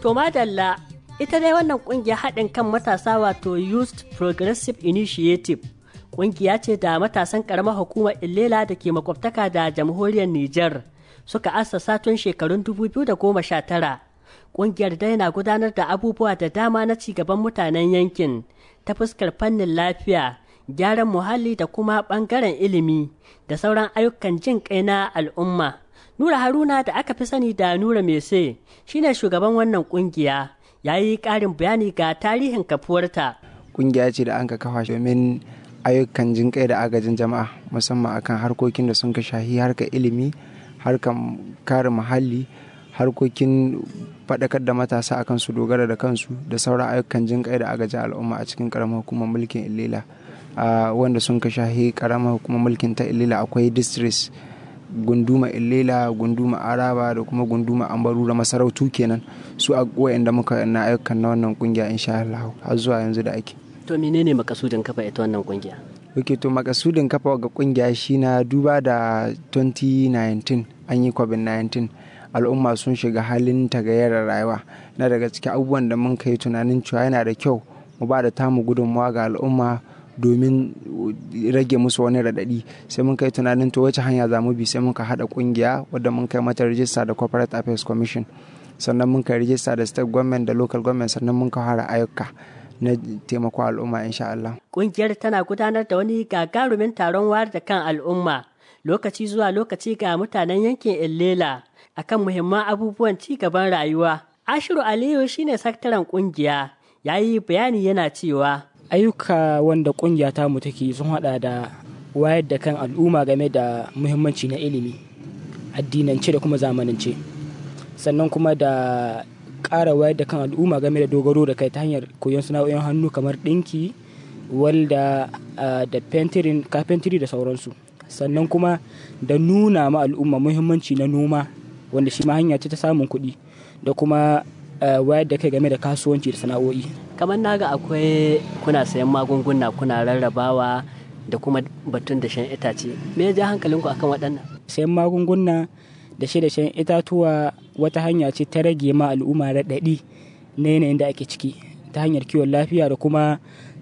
To madalla ita dai wannan kungiya haɗin kan matasa wato Youth Progressive Initiative kungiya ce da matasan ƙaramar hukumar Illela da ke makwabtaka da jamhuriyar Nijar suka assasa tun shekarun 2019. Kungiyar dai na gudanar da abubuwa da dama na cigaban mutanen yankin ta fuskar fannin lafiya, gyaran muhalli da kuma ɓangaren ilimi da sauran ayyukan jin kai na al'umma. Nura Haruna da aka fi sani da Nura Mese shine shugaban wannan kungiya ya yi ƙarin bayani ga tarihin kafuwarta. Kungiya ce da an ka kafa domin ayyukan jin kai da agajin jama'a musamman akan harkokin da sun ka shahi harkar ilimi, harkar kare muhalli, harkokin faɗakar da matasa akan su dogara da kansu da sauran ayyukan jin kai da agajin al'umma a cikin ƙaramar hukumar mulkin Ilela. wanda sun ka shahi ƙaramar hukumar mulkin ta Ilela akwai districts gunduma illela gunduma araba da kuma gunduma ambaru da masarautu kenan su a da muka na ayyukan na wannan kungiya insha Allah har zuwa yanzu da ake to menene makasudin kafa ita wannan kungiya Oke to makasudin kafa ga kungiya shi na duba da 2019 an yi covid-19 al'umma sun shiga halin tagayyar rayuwa na daga cikin abubuwan da mun kai tunanin cewa yana da kyau mu ba da tamu gudunmawa ga al'umma domin rage musu wani raɗaɗi sai mun kai tunanin to wace hanya za mu bi sai muka haɗa ƙungiya wadda mun kai mata rijista da corporate affairs commission sannan mun kai rijista da state government da local government sannan mun kai fara ayyuka na taimako al'umma insha Allah. Ƙungiyar tana gudanar da wani gagarumin taron wayar da kan al'umma lokaci zuwa lokaci ga mutanen yankin Illela akan muhimman abubuwan ci gaban rayuwa. Ashiru Aliyu shine sakataren ƙungiya ya yi bayani yana cewa ayyuka wanda kungiya ta mu take sun hada da wayar da kan al'umma game da muhimmanci na ilimi addinance da kuma zamanance sannan kuma da ƙara wayar da kan al'umma game da dogaro da kai ta hanyar koyon sana'o'in hannu kamar ɗinki walda da fentirin kafentiri da sauransu sannan kuma da nuna ma al'umma muhimmanci na noma wanda shi ma hanya ce ta samun kuɗi da kuma wayar da kai game da kasuwanci da sana'o'i kamar naga akwai kuna sayan magunguna kuna rarrabawa da kuma batun da shan itace me ya ja hankalinku akan waɗannan sayan magunguna da shi da shan itatuwa wata hanya ce ta rage ma al'umma raɗaɗi na yanayin da ake ciki ta hanyar kiwon lafiya da kuma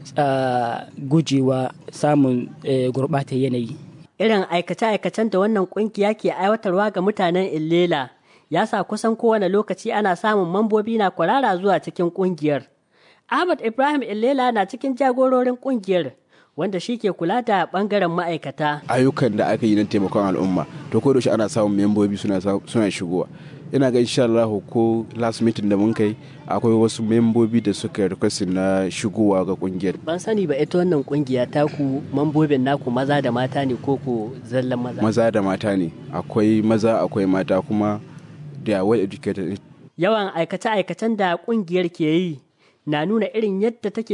gujewa samun gurɓatar yanayi irin aikace-aikacen da wannan ƙungiya ke aiwatarwa ga mutanen illela ya sa kusan kowane lokaci ana samun mambobi na kwarara zuwa cikin ƙungiyar Ahmad Ibrahim Illela na cikin jagororin kungiyar wanda shi ke kula da bangaren ma'aikata. Ayyukan da aka yi na taimakon al'umma to ko da ana samun membobi suna suna shigowa. Ina ga insha Allah ko last meeting da mun kai akwai wasu membobi da suka request na shigowa ga kungiyar. Ban sani ba ita wannan kungiya ta ku mambobin naku maza da mata ne ko ku zallan maza? Maza da mata ne. Akwai maza akwai mata kuma da well educated. Yawan aikace-aikacen da kungiyar ke yi na nuna irin yadda take